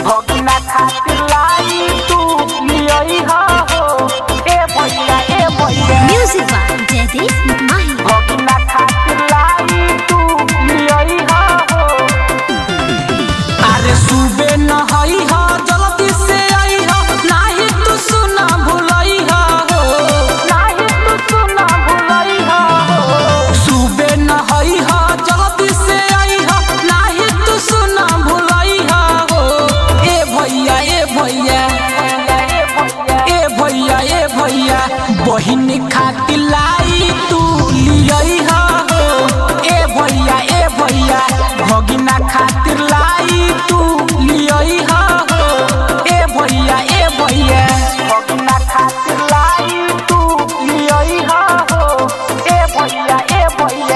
भगिना खातिर लाई तू लियई हो ए भैया ए भैया Music by Jaideep Mahi. भगिना खातिर लाई तू लियई हो अरे सुबे न हई हो जल्दी से आई हो नाही तू सुना भुलई हो नाही तू सुना भुलई हो सुबे न हई हो जल्दी से आई हो नाही तू सुना भुलई हो ए भैया ए भैया ए भैया ए भैया बहिन खातिर लाई तू लियई हो ए भैया ए भैया भगिना खातिर लाई तू लियई हो ए भैया ए भैया भगिना खातिर लाई तू लियई हो ए भैया ए भैया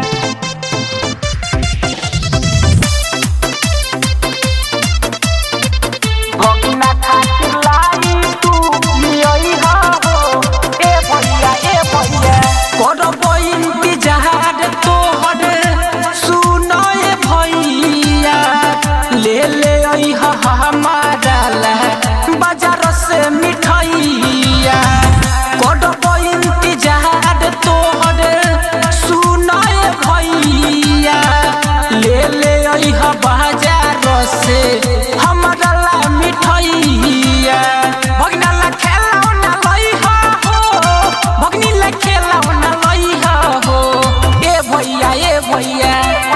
भगिना खातिर लाई तू लियई हो ए भैया ए भैया करब इंतजार तोहर सुनो ए भैया ले ले अइह हमारा ला बाजार से मिठाइया करब इंतजार तोहर सुनो ए भैया ले ले अइह बाजार से हमारा ला मिठाइया भगना ला खेलौना लइहा हो भगनी ला खेलौना लइहा हो ए भैया ए भैया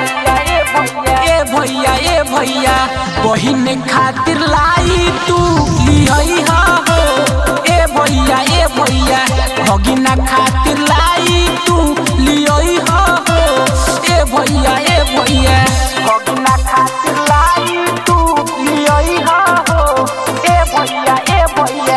ए भैया ए भैया बहिन खातिर लाई तू लिहई हो ए भैया ए भैया भगिना खातिर लाई तू लिहई हो ए भैया ए भैया भगिना खातिर लाई तू लिहई हो ए भैया ए भैया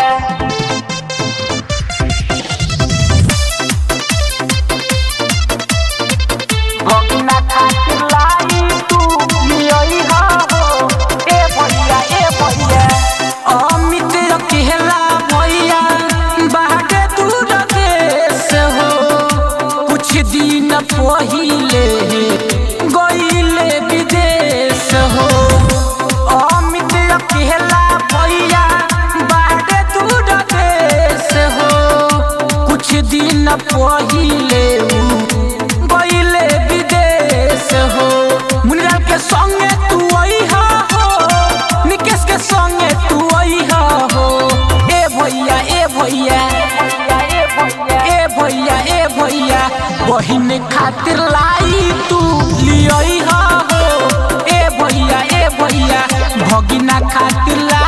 भगिना खातिर लाई तू लियई हो ए भैया ए भैया अमित अकेला भैया बाटे दूर देश हो कुछ दिन पहिले गईले विदेश हो अमित अकेला भैया बाटे दूर देश हो कुछ दिन पहिले उ गईले विदेश हो मुनिलाल के संगे तू अइहा हो निकेश के संगे तू अइहा हो ए भैया ए भैया ए भैया ए भैया बहिन खातिर लाई तू लियई हो ए भैया ए भैया भगिना खातिर लाई